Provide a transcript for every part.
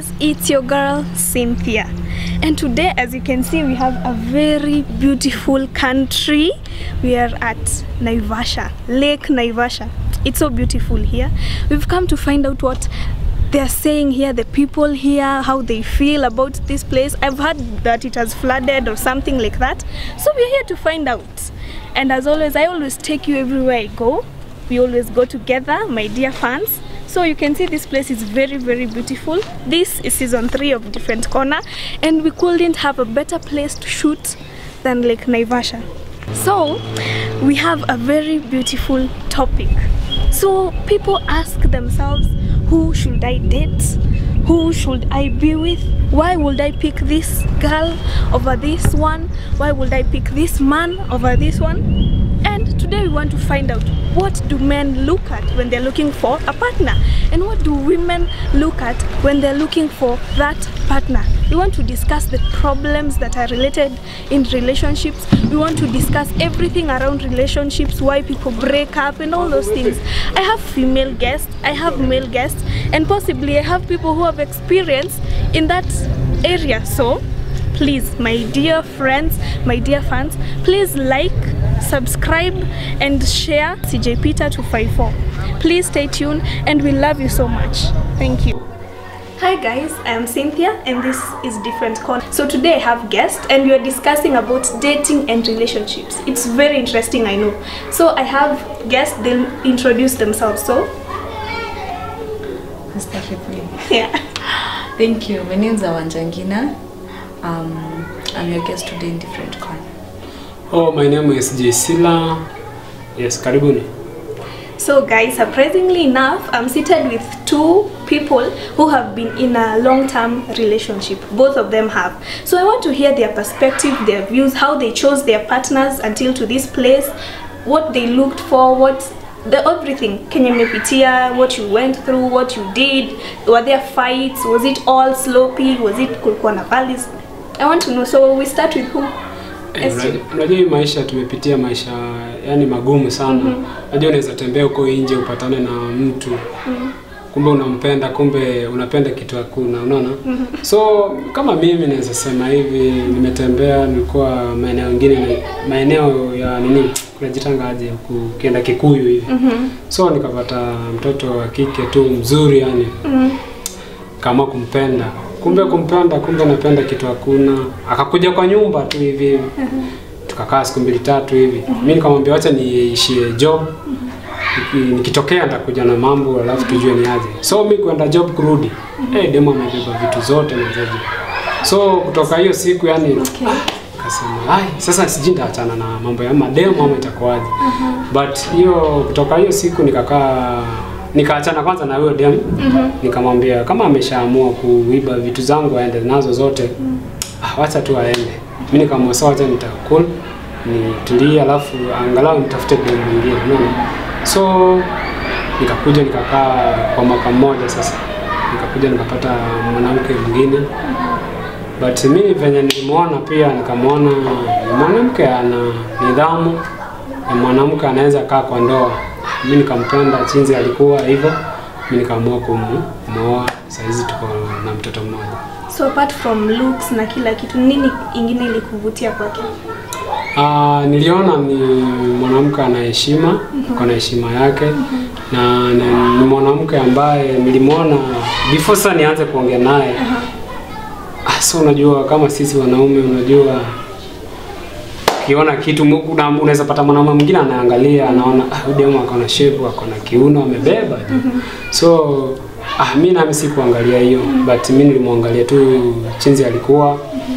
guys, it's your girl Cynthia. And today, as you can see, we have a very beautiful country. We are at Naivasha, Lake Naivasha. It's so beautiful here. We've come to find out what they're saying here, the people here, how they feel about this place. I've heard that it has flooded or something like that. So we're here to find out. And as always, I always take you everywhere I go. We always go together, my dear fans. So you can see this place is very, very beautiful. This is season three of Different Corner, and we couldn't have a better place to shoot than Lake Naivasha. So we have a very beautiful topic. So people ask themselves, who should I date? Who should I be with? Why would I pick this girl over this one? Why would I pick this man over this one? And today we want to find out what do men look at when they're looking for a partner and what do women look at when they're looking for that partner. We want to discuss the problems that are related in relationships. We want to discuss everything around relationships, why people break up and all those things. I have female guests, I have male guests, and possibly I have people who have experience in that area. So please my dear friends my dear fans please like subscribe and share cj peter 254 please stay tuned and we love you so much thank you Hi guys, I am Cynthia and this is Different Corner. So today I have guests and we are discussing about dating and relationships. It's very interesting, I know. So I have guests, they'll introduce themselves. So, Astaghfirullah. yeah. Thank you. My name is Awanjangina. Um, I'm your guest today in Different Corner. Oh, my name is Jesila. Yes, karibuni. So guys, surprisingly enough, I'm seated with two people who have been in a long-term relationship. Both of them have. So I want to hear their perspective, their views, how they chose their partners until to this place, what they looked for, what the everything. Kenya mepitia, what you went through, what you did. Were there fights? Was it all sloppy? Was it kulikuwa na valleys? I want to know. So we start with who? Eh, Esther. unajua- Unajua hii maisha tumepitia maisha yani magumu sana. Unajua unaweza tembea huko nje upatane na mtu kumbe unampenda, kumbe unapenda kitu hakuna, unaona? So kama mimi naweza sema hivi, nimetembea, nilikuwa maeneo mengine, maeneo ya nini, kunajitanga aje, huku ukienda Kikuyu hivi. So nikapata mtoto wa kike tu mzuri yani kama kumpenda kumbe kumpenda kumbe napenda kitu hakuna akakuja kwa nyumba tu hivi tukakaa siku mbili tatu hivi mi nikamwambia wacha niishie job Niki- nikitokea nitakuja na mambo alafu tujue ni aje so mi kwenda job kurudi hey, demo amebeba vitu zote nazaji so kutoka hiyo siku yani Okay. kasema ai sasa sijui nitaachana na mambo ya mademo ama itakuwaje but hiyo kutoka hiyo siku nikakaa nikaachana kwanza na huyo dem nikamwambia kama ameshaamua kuiba vitu zangu aende nazo zote ah, wacha tu aende mi nikamwambia sawa wacha nitakul nitulie alafu angalau nitafute dem mwingine unaona so nikakuja nikakaa kwa mwaka mmoja sasa nikakuja nikapata mwanamke mwingine but mimi venye nilimwona pia nikamwona ni mwanamke ana nidhamu na mwanamke anaweza kaa kwa ndoa mi nikampenda chinzi alikuwa hivyo mi nikaamua kumwoa sahizi tuko na mtoto mmoja So apart from looks na kila kitu, nini ingine ilikuvutia kwake? Ah, niliona ni mwanamke ana heshima ako na heshima yake na, na ni mwanamke ambaye nilimwona before sasa nianze kuongea naye ah, so unajua kama sisi wanaume unajua ukiona kitu mu- una- unaweza pata mwanaume mwingine anaangalia anaona ah, huyu demu ako na shepu ako na kiuno amebeba so ah, mi nami sikuangalia hiyo but mi nilimwangalia tu chinzi alikuwa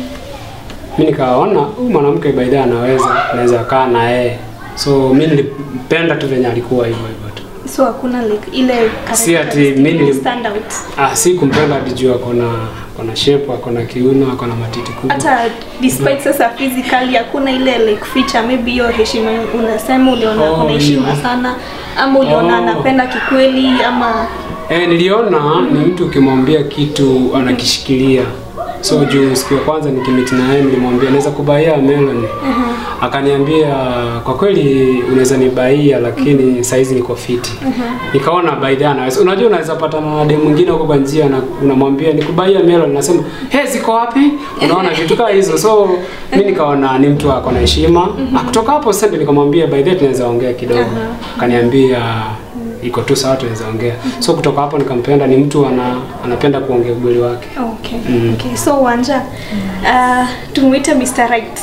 mi nikaona huyu mwanamke baidha anaweza naweza kaa na yeye so mi nilimpenda tu venye alikuwa hivyo hivyo tu So hakuna like ile Si ati characteristic mimi nili- stand out. ah, si kumpenda hadi juu ako na ako na shape ako na kiuno ako na matiti kubwa Hata despite sasa physically hakuna ile like feature maybe hiyo heshima unasema uliona Oh, kuna heshima hiyo. sana ama uliona Oh. anapenda kikweli ama Eh, niliona ni mtu ukimwambia kitu anakishikilia. So juu siku ya kwanza nikimiti na yeye nilimwambia naweza kubaia melon. akaniambia kwa kweli unaweza nibaia lakini saizi niko fiti nikaona by the anaweza unajua unaweza patana na demu mwingine huko kwa njia na unamwambia nikubaia melon nasema he ziko wapi unaona vitu kama hizo so mi nikaona ni mtu ako na heshima Na kutoka hapo sasa ndio nikamwambia by the way tunaweza ongea kidogo akaniambia iko tu sawa tunaweza ongea so kutoka hapo nikampenda ni mtu ana, anapenda kuongea ukweli wake Okay. Okay. So Wanja, uh, tumuite Mr. Right.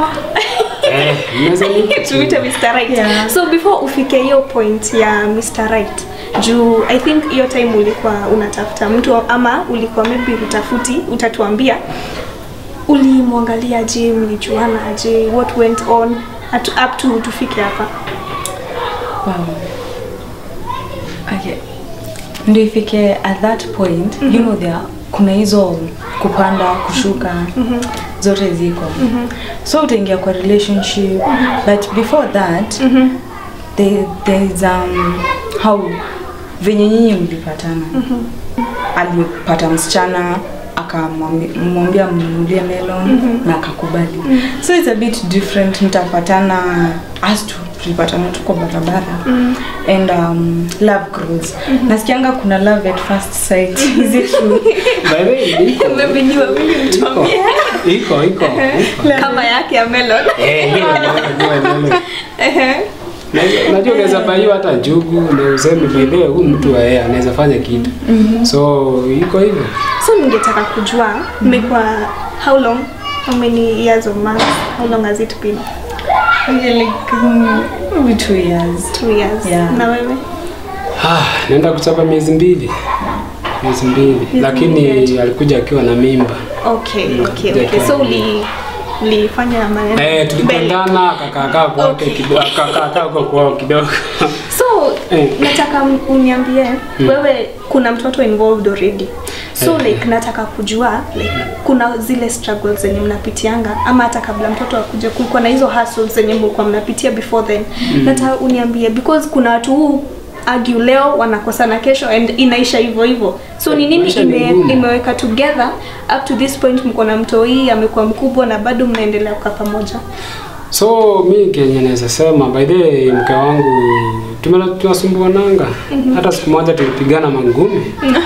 eh, mnaweza ni- tumuite Mr. Right. Yeah. So before ufike hiyo point ya Mr. Right, juu I think hiyo time ulikuwa unatafuta mtu ama ulikuwa maybe utafuti, utatuambia ulimwangalia je, mlijuana aje, what went on at, up to tufike hapa. Wow. Okay. Ndio ifike at that point, you know there kuna hizo kupanda, kushuka, zote ziko. So utaingia kwa relationship, but before that, there, there's um, how venye nyinyi mlipatana. Alipata msichana akamwambia mnunulie melon na akakubali. So it's a bit different, mtapatana as to tulipatana tu kwa barabara and um, love grows. Nasikianga kuna love at first sight. Is it true? By the way, iko. Maybe ni wawili Iko. mtuambie Iko, iko. iko. kama yake ya melon. Eh, ndio, ndio, ndio, ndio. Ehe. Najua- Najua unaweza baiwa hata njugu na useme by the way huyu mtu wa yeye anaweza fanya kitu. So iko hivyo. So ningetaka kujua mmekuwa how long? How many years or months? How long has it been? Okay, like um, maybe two years. Two years. Yeah. Na wewe? Ah, naenda kuchapa miezi mbili. Miezi mbili. Lakini alikuja akiwa na mimba. Okay, Mm, okay, yeah, okay. So yeah. uli ulifanya maneno. Eh, mbele. tulipendana akakaakaa kwake Okay. kidogo, akakaakaa huko kwao kidogo. So Eh. nataka m- uniambie wewe kuna mtoto involved already. So Eh. like nataka kujua like kuna zile struggles zenye mnapitianga ama hata kabla mtoto akuja kulikuwa na hizo hustles zenye mlikuwa mnapitia before then. Nataka uniambie because kuna watu huu argue leo wanakosana kesho and inaisha hivyo hivyo. So ni nini Maisha ni ime, ngumu. imeweka together up to this point mko na mtoi amekuwa mkubwa na bado mnaendelea kukaa pamoja. So mi kenye naweza sema by the way, mke wangu tumela- tunasumbuananga. Hata siku moja tulipigana mangumi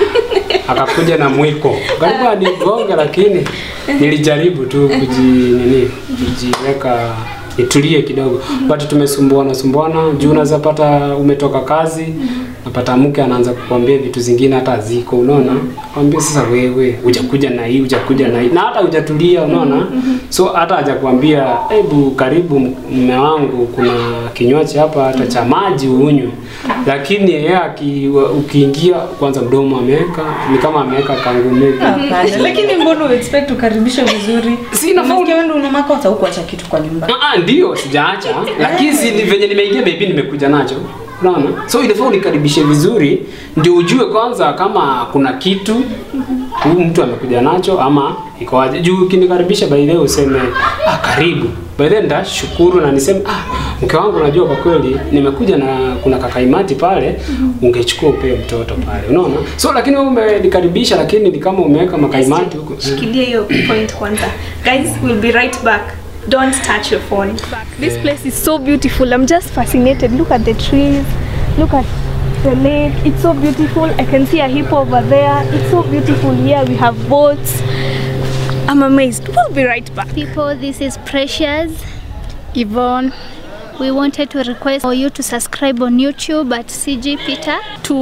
akakuja na mwiko karibu anigonge, lakini nilijaribu tu kuji nini kujiweka nitulie kidogo, but tumesumbuana sumbuana juu unaweza pata umetoka kazi napata mke anaanza kukwambia vitu zingine hata ziko unaona, kwambia sasa wewe hujakuja na hii hujakuja na hii na hata hujatulia unaona, so hata hajakwambia hebu karibu mume wangu, kuna kinywaji hapa hata cha maji unywe, lakini yeye aki- ukiingia kwanza mdomo ameweka ni kama ameweka kangume Hapana. Lakini mbona uexpect ukaribishe vizuri? Si inafaa Unasikia wewe ndio una makosa hukuacha kitu kwa nyumba. Ah, ah, ndio sijaacha lakini si ni venye nimeingia maybe nimekuja nacho unaona so inafaa unikaribishe vizuri ndio ujue kwanza kama kuna kitu huyu mtu amekuja nacho ama iko aje juu ukinikaribisha by the way useme ah, karibu by the way nitashukuru na niseme ah, mke wangu unajua kwa kweli nimekuja na kuna kakaimati pale ungechukua upewe mtoto pale unaona so lakini wewe umenikaribisha lakini ni kama umeweka makaimati huko shikilia hiyo point kwanza guys we'll be right back don't touch your phone this place is so beautiful i'm just fascinated look at the trees look at the lake it's so beautiful i can see a hippo over there it's so beautiful here we have boats i'm amazed we'll be right back people this is precious yvonne we wanted to request for you to subscribe on youtube at cg peter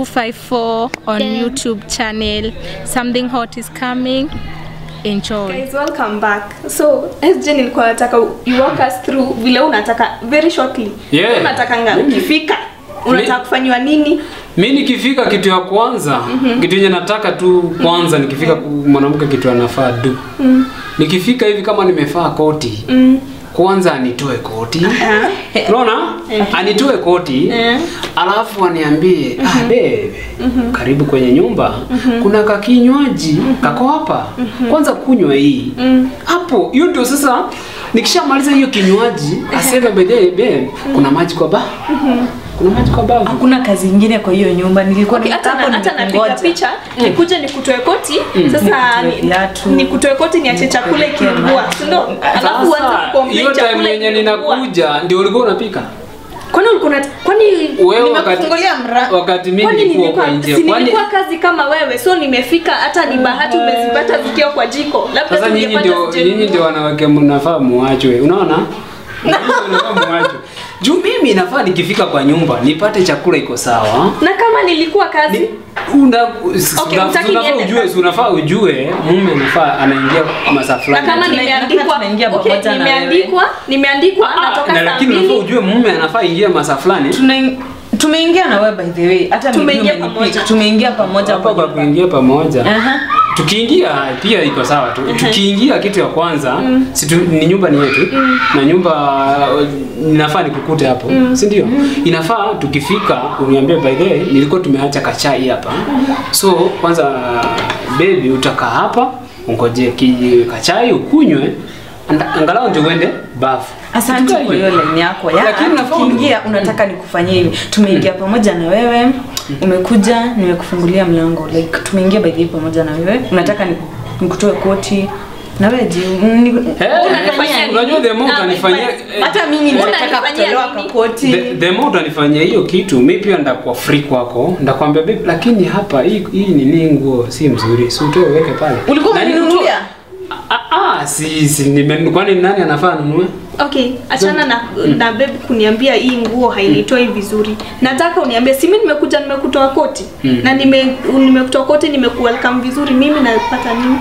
254 on Then- YouTube channel. Something hot is coming. Enjoy. guys welcome back so sj nilikuwa nataka you walk us through vile unataka very shortly Yeah. unatakanga Mimi- ukifika unataka kufanywa nini mi nikifika kitu ya kwanza kitu yenye nataka tu kwanza nikifika ku- mwanamke kitu anafaa du nikifika hivi kama nimefaa koti kwanza anitoe koti unaona anitoe koti Eh. alafu aniambie ah, babe karibu kwenye nyumba kuna kakinywaji kako hapa kwanza kunywa hii hapo hiyo ndio sasa nikishamaliza hiyo kinywaji aseme bedhe babe kuna maji kwa ba kuna maji kwa bafu hakuna kazi ingine kwa hiyo nyumba nilikuwa Okay, hata hapo na, hata napiga nimekungoja. picha nikuje nikutoe koti sasa Nikutoe ni- viatu. nikutoe koti niache chakula Nikupelekee ikiungua maji. si ndio alafu uanze Sasa, kucomplain hiyo time chakula yenye ikiungua. ninakuja ndio ulikuwa unapika kwani ulikuwa unat- kwani wewe wakati Nimekufungulia mra- wakati mimi kwani nilikuwa nilikuwa kwa nje si kwani nilikuwa kazi kama wewe so nimefika hata ni bahati umezipata zikiwa kwa jiko labda sasa nyinyi tungepata ndio zikiwa- nyinyi ndio wanawake mnafaa muachwe unaona Nyinyi ndio mnafaa muachwe juu mimi nafaa nikifika kwa nyumba nipate chakula iko sawa na kama nilikuwa kazi Ni- una Okay, una- hutaki unafaa niende ujue kazi. unafaa ujue mume anafaa anaingia masaa na fulani kama Tuna- nimeandikwa tunaingia okay, pamoja na nimeandikwa nimeandikwa Ah, natoka na saa lakini unafaa mbili ujue mume anafaa ingia masaa fulani Tuna- tumeingia na wewe by the way hata mimi Tumeingia umenipick. pamoja. tumeingia pamoja hapa kwa kwa nyumba. kuingia pamoja Aha. tukiingia pia iko sawa tu tukiingia kitu ya kwanza si tu, ni nyumba ni yetu na nyumba uh, inafaa nikukute hapo si ndio inafaa tukifika uniambie by the way nilikuwa tumeacha kachai hapa so kwanza baby utakaa hapa ungoje ki kachai ukunywe anda- angalau ndio uende bafu asante Tukae kwa hiyo line yako ya Lakini unafaa tukiingia unataka nikufanyie hivi tumeingia pamoja na wewe umekuja nimekufungulia mlango like tumeingia by the way pamoja na wewe unataka ni- nikutoe koti na wewe ji ni- Eh, Unanifanyia nini? unajua the more Ah, utanifanyia wait, eh, hata mimi Unanifanyia nataka kutolewa nini? kwa koti the, the more utanifanyia hiyo kitu mi pia ndakuwa free kwako ndakwambia babe lakini hapa hii hii nini nguo si mzuri si utoe uweke pale ulikuwa Na ni umeninunulia Ah, ah, si si nime kwani nani anafaa anunue okay achana na, na babe kuniambia hii nguo hainitoi vizuri nataka uniambie si mimi nimekuja nimekutoa koti na nime nimekutoa koti nimekuwelcome vizuri mimi napata nini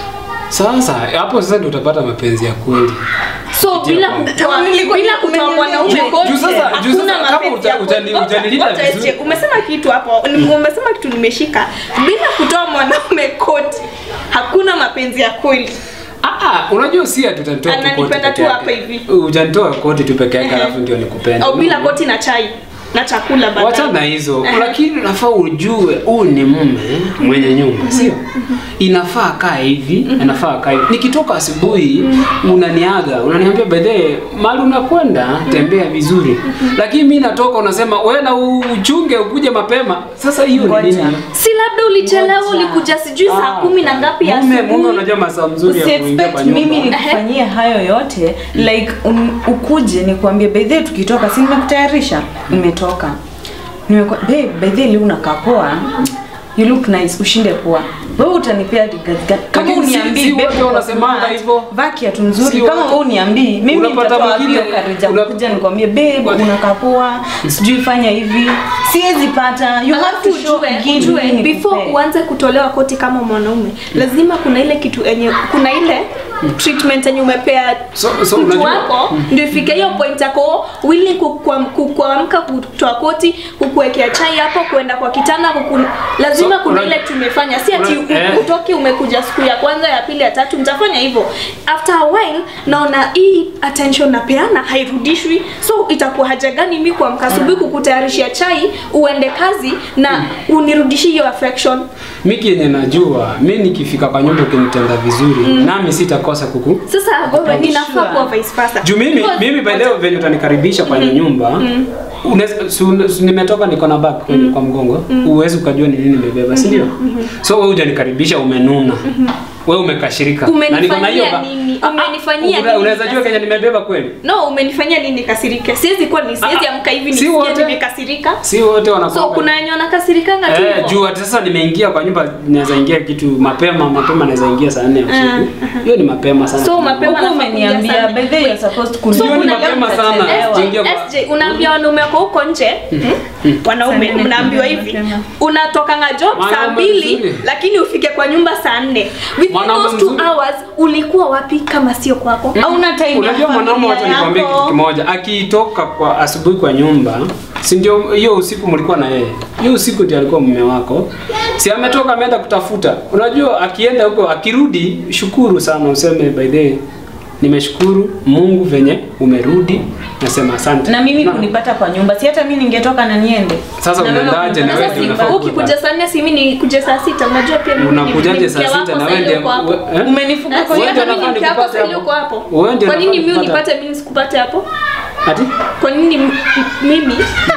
sasa hapo sasa ndio utapata mapenzi ya kweli so Kupitia bila kwangu. kutoa Kama nilikuwa bila kutoa nimeniambia- mwanaume Juu- koti juu sasa- juu hakuna sasa kama mapenzi uta- ya utani- kweli. utanilinda Ngoja, vizuri. ngoja, umesema kitu hapo ni- umesema kitu nimeshika bila kutoa mwanaume koti hakuna mapenzi ya kweli Ah, ah, unajua si ati utanitoa tu koti Ananipenda peke tu yake. hapa hivi. Ujanitoa koti tu peke yake alafu ndio nikupenda. au bila Unaona? koti na chai na chakula baadaye. Wacha na hizo, lakini unafaa ujue huu ni mume mwenye nyumba, sio? Inafaa kaa hivi, inafaa kaa hivi. Nikitoka asubuhi unaniaga, unaniambia by the way, mahali unakwenda tembea vizuri. Lakini mimi natoka unasema wewe na uchunge ukuje mapema. Sasa hiyo ni Ngoja. nini? si labda ulichelewa ulikuja sijui saa Ah, kumi na ngapi ya Mume mume asubuhi unajua masaa mzuri ya kuingia usiexpect kwa nyumba. mimi nikufanyie hayo yote like um, ukuje nikuambie by the way tukitoka si nimekutayarisha nimetoka Nimekwa- babe by the way leo unakaa poa you look nice ushinde poa wewe utanipea gazi gani kama Lakini si- uniambii si babe, wote uko wanasemanga smart, hivyo. vaa kiatu nzuri Si kama wote. wewe uniambii mimi Unapata nitatoa wapi mwingine- hiyo courage ya una- kuja nikwambie babe unakaa poa sijui fanya hivi siwezi pata you have Alafu to show ujue, give ujue me before nikupee. uanze kutolewa koti kama mwanaume lazima kuna ile kitu enye kuna ile treatment yenye umepea So- so mtu unajua- wako ndio ifike hiyo point yako willing kukuam- kukuamka kutoa koti kukuwekea chai hapo kuenda kwa kitanda kuku, lazima So, kuna una- ile tumefanya si ati una- u- eh. utoki umekuja siku ya kwanza ya pili ya tatu mtafanya hivyo after a while naona hii attention napeana hairudishwi so itakuwa haja gani mi kuamka asubuhi kukutayarishia chai uende kazi na unirudishie hiyo affection Miki yenye najua, mi nikifika kwa nyumba ukinitenda vizuri, nami sitakosa kuku. sasa wewe Are you inafaa sure? kuwa vice versa Juu mimi Because- mimi by the way venye utanikaribisha kwenye nyumba, unaweza su- su- nimetoka niko na bag kwenye kwa mgongo, uwezi ukajua ni nini nimebeba, si ndio? So wewe hujanikaribisha umenuna. Wewe umekashirika. Umenifanyia ba- nini? Ah, ah, Umenifanyia una- nini Unaweza jua sasa? kenye nimebeba kweli? no umenifanyia nini nikasirike siwezi kuwa ni siwezi Ah, amka hivi si nisikie wote. nimekasirika Si wote wanakuwa. so kuna wenye wanakasirikanga tu Eh, hivyo. juu ati sasa nimeingia kwa nyumba naweza ingia kitu mapema mapema naweza ingia saa 4 ya usiku. Hiyo ni mapema sana. So, mapema Huku nafaa kuingia umeniambia sana. by the way you're supposed to So, Hiyo ni kuna- mapema sana. Utachelewa. Sijaingia kwa- SJ, unaambia wanaume wako huko nje wanaume Saa nne mnaambiwa kuingia hivi mapema. unatokanga job saa Mwanaume mbili mzuri. lakini ufike kwa nyumba saa nne within Mwanaume those two mzuri. hours ulikuwa wapi kama sio kwako hauna time ya Unajua mwanaume, wacha familia nikwambie yako. kitu kimoja, akitoka kwa asubuhi kwa nyumba, si ndio hiyo usiku mlikuwa na yeye, hiyo usiku ndio alikuwa mume wako, si ametoka ameenda kutafuta. Unajua akienda huko, akirudi, shukuru sana, useme by the way, nimeshukuru Mungu venye umerudi, nasema asante. na mimi Na- kunipata kwa nyumba si hata mimi ningetoka na niende Sasa Na wewe unaendaje na kunipata wewe sasa ndio si unafaa nyumba. kuwa ukikuja saa nne si mimi nikuje saa sita unajua pia mimi ni- unakujaje ni saa mke sita wako na saa wewe ile ndio uko hapo. eh? umenifuka Na kwa si Wewe hata ndio mimi unafaa ni mke wako nikupate saa ile hapo. uko hapo Wewe ndio kwa nini unafaa mimi nikupate unipate mimi nisikupate hapo Ati? kwa nini m- mimi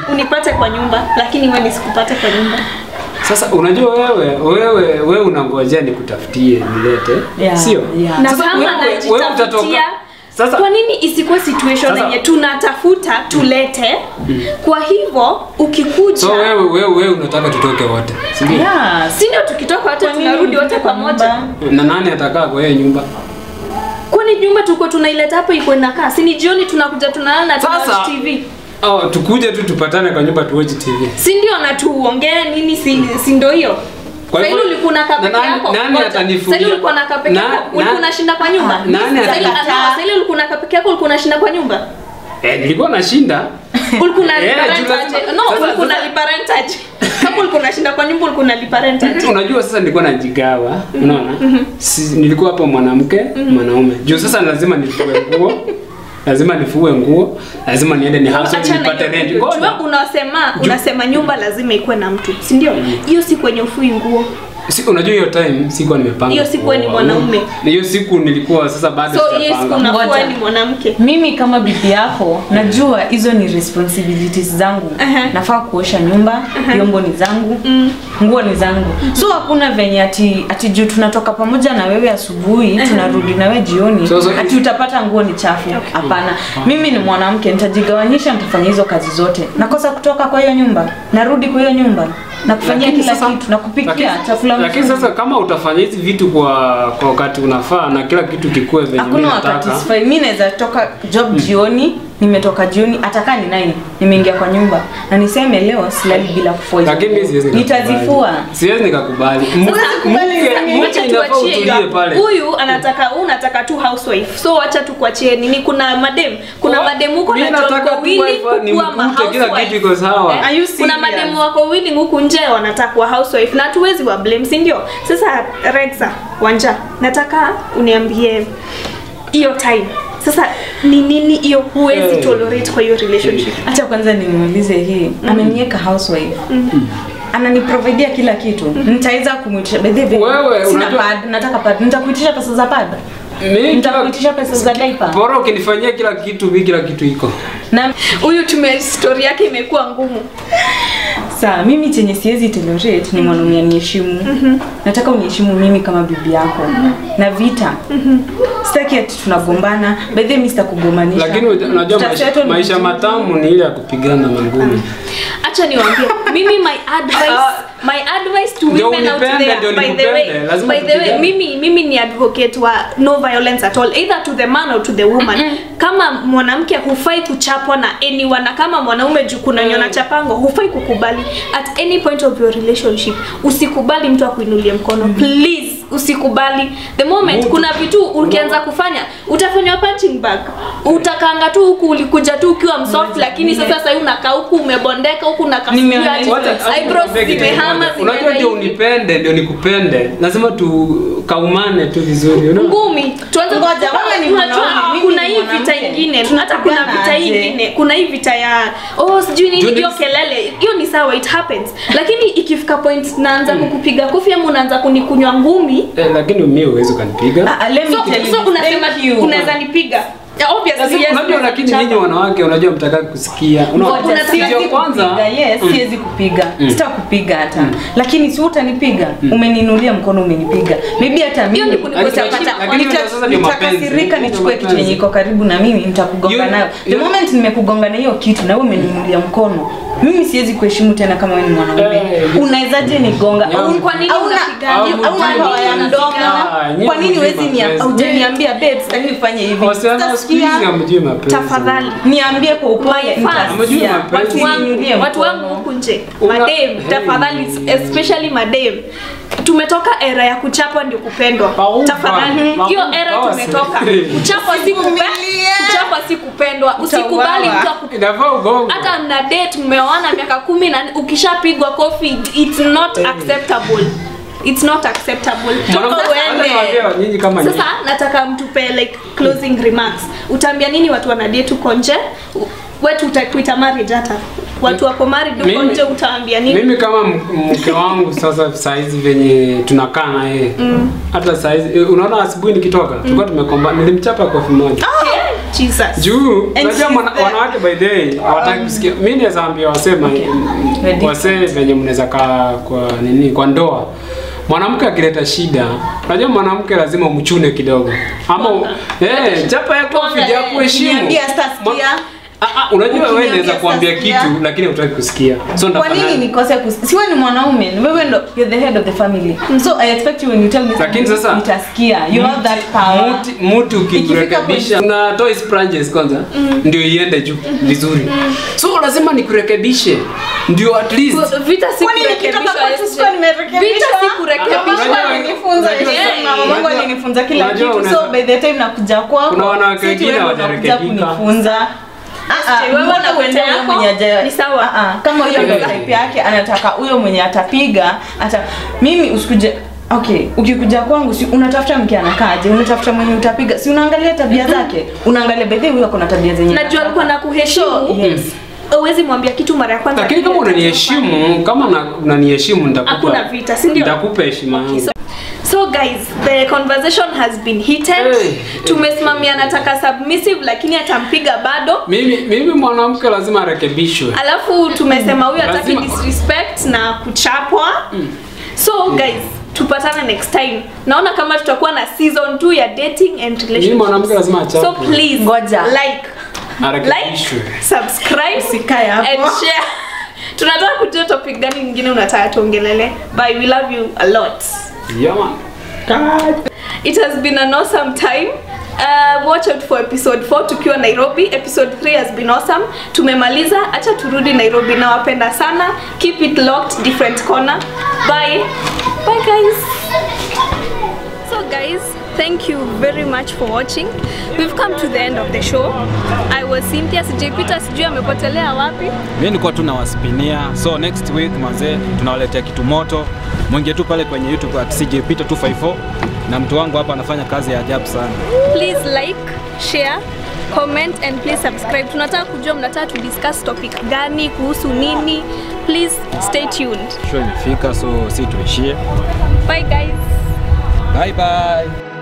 unipate kwa nyumba lakini wewe nisikupate kwa nyumba Sasa unajua wewe wewe wewe unangojea nikutafutie nilete. Yeah, Sio? yeah. na Sasa kama wewe- wewe utatoka- najitafutia Sasa kwa nini isikuwe situation Sasa- yenye tunatafuta tulete kwa hivyo ukikuja so wewe wewe wewe unataka tutoke wote. Si ndio? Yeah, si ndio tukitoka wote Kwa nini tunarudi wote mfike kwa pamoja nyumba? Na nani atakaa kwa hiyo nyumba? kwani nyumba tuko tunaileta hapo iko inakaa si ni jioni tunakuja tunalala Sasa- tunawatch tv Oh, tukuje tu tupatane kwa nyumba tuwatch TV. si ndio na tuongee nini si, si ndio hiyo Kwa Sasa hivyo- ulikuwa unakaa na peke nani- yako. nani Ngoja. atanifungia? Sasa ulikuwa unakaa peke Na- yako. na- Ulikuwa unashinda kwa nyumba. Ah, nani Sasa ile- atakataa? sasa ile ulikuwa unakaa peke yako ulikuwa unashinda kwa nyumba. Eh, nilikuwa nashinda. Ulikuwa Eh, unalipa rent juu aje? lazima- No, sasa- ulikuwa sasa- unalipa rent aje? Kama ulikuwa unashinda kwa nyumba ulikuwa unalipa rent aje? Unajua sasa nilikuwa najigawa, unaona? Si, nilikuwa hapo mwanamke, mwanaume. Juu sasa lazima nifue nguo. Lazima nifue nguo, lazima niende ni house Achana nipate hiyo rent. kitu. Ngoja. Jua unasema unasema nyumba lazima ikuwe na mtu, si ndio? Hiyo si kwenye ufui nguo. Si, unajua hiyo time sikuwa nimepanga. Hiyo siku wewe ni kuoa. mwanaume. Na hiyo siku nilikuwa sasa bado So hiyo siku sijapanga. unafua Ngoja. ni mwanamke. mimi kama bibi yako najua hizo ni responsibilities zangu Aha. nafaa kuosha nyumba vyombo ni zangu nguo ni zangu so hakuna venye ati, ati juu tunatoka pamoja na wewe asubuhi tunarudi na wewe jioni So- so- ati utapata nguo ni chafu hapana mimi ni mwanamke nitajigawanyisha nitafanya hizo kazi zote nakosa kutoka kwa hiyo nyumba narudi kwa hiyo nyumba na kufanyia Lakini kila sasa- kitu na kupikia lakini- chakula Lakini mzuri. sasa kama utafanya hizi vitu kwa kwa wakati unafaa na kila kitu kikue venye mimi hakuna wakati nataka. sifai mi naweza toka job jioni nimetoka jioni atakaa ni nine nimeingia kwa nyumba na niseme leo silali bila kufua hizo Lakini mimi nguo. siwezi nikakubali. nitazifua Siwezi nikakubali. M- Sasa Mke mke Wacha inafaa tuachie utulie hiyo. pale. Huyu anataka huyu unataka tu housewife. So wacha tukuachie nini kuna madem. Kuna Oh, madem huko mimi na job nataka tu wawili wife, ni kukuwa ma mkute, kila housewife. kitu iko sawa. Eh, Are you Kuna serious? mademu wako wawili huku nje wanataka kuwa housewife na hatuwezi wa blame, si ndio? Sasa Rexa Wanja, nataka uniambie hiyo time. Sasa ni nini hiyo huwezi Eh. tolerate kwa hiyo relationship? acha kwanza nimuulize hii ameniweka housewife ananiprovidia kila kitu nitaweza kumwitisha by the way, Wewe, sina unajua- pad nataka pad nitakuitisha pesa za pad Mimi kila- nitakuitisha pesa za diaper Bora ukinifanyia kila kitu, mimi kila kitu iko. na Huyu tume story yake imekuwa ngumu. saa mimi chenye siwezi tolerate ni mwanaume aniheshimu nataka uniheshimu mimi kama bibi yako na vita sitaki ati tunagombana by the way mimi sitakugombanisha Lakini unajua unajua maisha, Tutasettle maisha vizuri. matamu ni ile ya kupigana mangumi. acha niwaambie mimi my advice my advice to Ndio women out unipende, there ndio by the way nikupende, lazima by the way tupigane. mimi mimi ni advocate wa no violence at all either to the man or to the woman kama mwanamke hufai kuchapwa na anyone na kama mwanaume juu kuna nyona chapango hufai kukubali at any point of your relationship usikubali mtu akuinulie mkono please usikubali the moment Mtu- kuna vitu ukianza kufanya utafanywa punching bag utakanga tu huku ulikuja tu ukiwa msoft lakini sasa sasa unakaa huku umebondeka huku unakaa Nimeona sijui hizo aje. Wacha- eyebrows nikwambie kitu zimehama kimoja. Unajua zimeenda ndio hivi. unipende, ndio nikupende. Lazima tukaumane tu vizuri, unaona? ngumi tuanze Ngoja, wewe ni unajua mwanaume, mimi kuna ni hii vita mwanamke. ingine hata kuna Tunapigana vita hii aje? ingine kuna hii vita ya oh sijui nini Juu hiyo ni- kelele hiyo ni sawa it happens lakini ikifika point naanza kukupiga kofi ama unaanza kunikunywa ngumi Eh, lakini mimi huwezi ukanipiga. Ah, ah, let me so, tell you so this. unasema Thank you. unaweza nipiga Yeah, obviously, Sasa yes, unajua unaweza lakini kuchapa. nyinyi wanawake unajua mtaka kusikia. Unaona? Ngoja, Unataka- siwezi Ndio kwanza. kupiga, yes, siwezi kupiga sitakupiga hata lakini si utanipiga umeninulia mkono umenipiga maybe hata Hiyo ni mimi kunikosa Lakini- pata- lakini nita- sasa ndio mapenzi. nitakasirika Ndio nichukue kitu mapenzi. yenye iko karibu na mimi nitakugonga Hiyo- nayo the hiyo- moment nimekugonga na hiyo kitu na wewe umeninulia mkono mimi siwezi kuheshimu tena kama wewe ni mwanaume Eh, unawezaje nigonga Yeah. Au- Kwa nini hauna- unapigana? au- Hamjui hauna mapenzi. power ya mdomo Ah, nyinyi kwa nini hamjui huwezi nia- mapenzi. haujaniambia babe sitaki ufanye hivi Wasichana siku hizi Sitasikia. hamjui mapenzi. tafadhali Niambie kwa upole My fans. Hamjui nitasikia. mapenzi. watu wangu Usininulie watu mkono. wangu huku nje Una- madem Hey. tafadhali especially madem tumetoka era ya kuchapwa ndio kupendwa Pauva. tafadhali Pauva. hiyo era tumetoka kuchapwa si kupe- kuchapwa si kupendwa usikubali Utauawa. mtu aku Inafaa ugongo. hata mna date mmeoana miaka kumi na ukishapigwa kofi it's not acceptable it's not acceptable Mwanamke- Toka hata uende. niwaambie nyinyi kama nyinyi. sasa nataka mtupe like closing remarks utaambia nini watu wana date huko nje wetu utakuita marriage hata watu wako married huko Mimi- nje utaambia nini mimi kama m- mke wangu sasa saizi venye tunakaa na yeye hata saizi eh, unaona asubuhi nikitoka tulikuwa tumekomba nilimchapa kofi moja Jesus. juu And unajua she's mwana- there. wanawake by the way hawataki kusikia mi naweza ambia wasema Ready. wasee venye mnaweza kaa kwa nini kwa ndoa mwanamke akileta shida unajua mwanamke lazima umchune kidogo ama u- eh chapa ya kofi ya kuheshimu Ukiniambia sitasikia. Ma- Ah, ah, unajua wewe Ukiniambia naweza kuambia sitasikia. kitu lakini hutaki kusikia so kwa nini ndafanya nikose kus- siwe ni mwanaume wewe ndo you're the head of the family so i expect you when you tell me Lakini something, sasa- nitasikia you have that power Mtu- mtu ukikurekebisha una toy sponges kwanza ndio iende juu vizuri so lazima nikurekebishe ndio at least Vita si Kwani nikitoka kurekebishwa, kwa SJ. sikuwa nimerekebishwa? Vita si kurekebishwa. Unajua- alinifunza unajua- yes, mama wangu unajua- alinifunza kila unajua kitu so unaweza- by the time nakuja kwako Kuna wanawake si eti wengine wewe unakuja hawajarekebika. kunifunza Ah, ah, wewe mbona unakuja uende huyo yako, mwenye haja- ni sawa. Ah, ah, kama huyo ndo Eh. type yake anataka huyo mwenye atapiga ata mimi usikuje okay ukikuja kwangu si unatafuta mke anakaaje unatafuta mwenye utapiga si unaangalia tabia zake unaangalia bedhe huyo kuna tabia zenye najua alikuwa na kuheshimu So, yes. uwezi mwambia kitu mara ya kwanza lakini kama unaniheshimu kama na- unaniheshimu nitakupa Hakuna vita, si ndio? nitakupa heshima yangu So, so guys the conversation has been heated Hey. tumesimamia nataka submissive lakini atampiga bado mimi mimi mwanamke lazima arekebishwe alafu tumesema huyu hataki Lazima- disrespect na kuchapwa so guys tupatane next time naona kama tutakuwa na season 2 ya dating and mimi mwanamke relationships lazima so achapwe please Ngoja. like arekebishwe like subscribe Usikae hapo. and share tunataka kujua topic gani nyingine unataka tuongelele bye we love you a lot yeah man it has been an awesome time Uh, watch out for episode 4 tukiwa nairobi episode 3 has been awesome tumemaliza acha turudi nairobi nawapenda sana keep it locked different corner bye bye guys so guys thank you very much for watching we've come to the end of the show i was cynthia sijapita sijui amepotelea wapi mi nilikuwa tu nawaspinia so next week mazee tunawaletea kitu moto mwingie tu pale kwenye youtube at CJ Peter 254 na mtu wangu hapa anafanya kazi ya ajabu sana please like share comment and please subscribe tunataka kujua mnataka tu discuss topic gani kuhusu nini please stay tuned show imefika so si tuishie bye guys bye bye